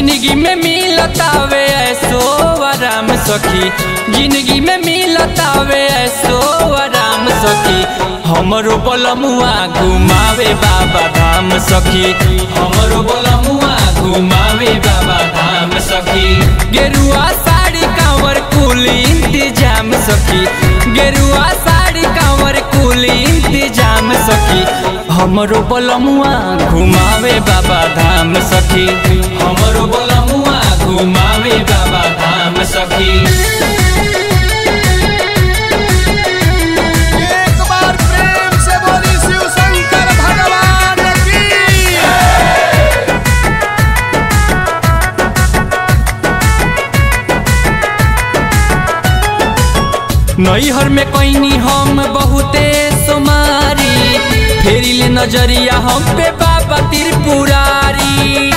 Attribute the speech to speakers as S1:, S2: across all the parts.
S1: जिंदगी में मिलतावे ऐसो आराम सखी जिंदगी में मिलतावे ऐसो आराम सखी हमरो बलमुआ घुमावे बाबा धाम सखी हमरो बलमुआ घुमावे बाबा धाम सखी गेरुआ साड़ी कांवर कुल इंतजाम सखी गेरुआ साड़ी कांवर कुल इंतजाम सखी हमरो बलमुआ घुमावे बाबा धाम सखी हमरो बलमुआ घुमावे बाबा धाम सखी
S2: एक बार प्रेम से बोली शिव शंकर भगवान की
S1: नैहर में कैनी हम बहुते सुमारी फेरी ले नजरिया हम पे बाबा त्रिपुरारी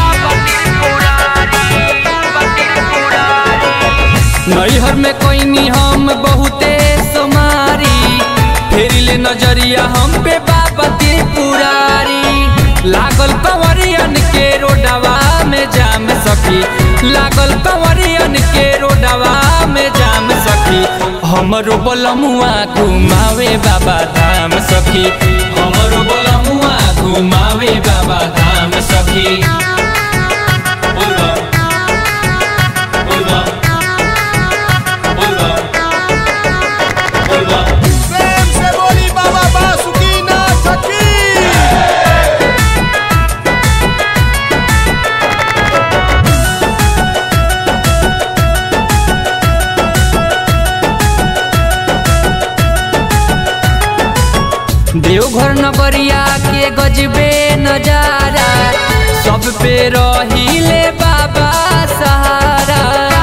S1: नैहर में कैनी हम बहुते सुमारी फेरी ले नजरिया हम पे बाबा त्रिपुरारी लागल कंवरियन के रोडवा में जाम सखी लागल कंवरियन के रोडवा में जाम सखी हमरो बलमुआ घुमावे बाबा धाम सखी हमरो बलमुआ घुमावे बाबा धाम सखी बोलो बोलो बोलो बोलो
S2: प्रेम से बोली बाबा बासुकीनाथ की
S1: देवघर नगरिया के गजबे नजारा सब पे रहिले बाबा सहारा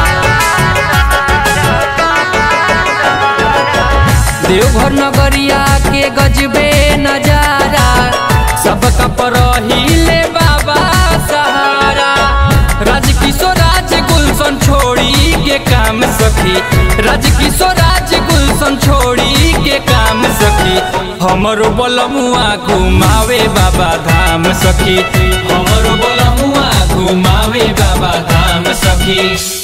S1: देवघर नगरिया के गजबे नजारा सबका पर रहिले बाबा सहारा राजकिशोर राज गुलशन छोड़ी के काम सखी राजकिशोर राज गुलशन छोड़ी के काम सखी हमरो बलमुआ घुमावे बाबा धाम सखी हमरो बलमुआ घुमावे बाबा धाम सखी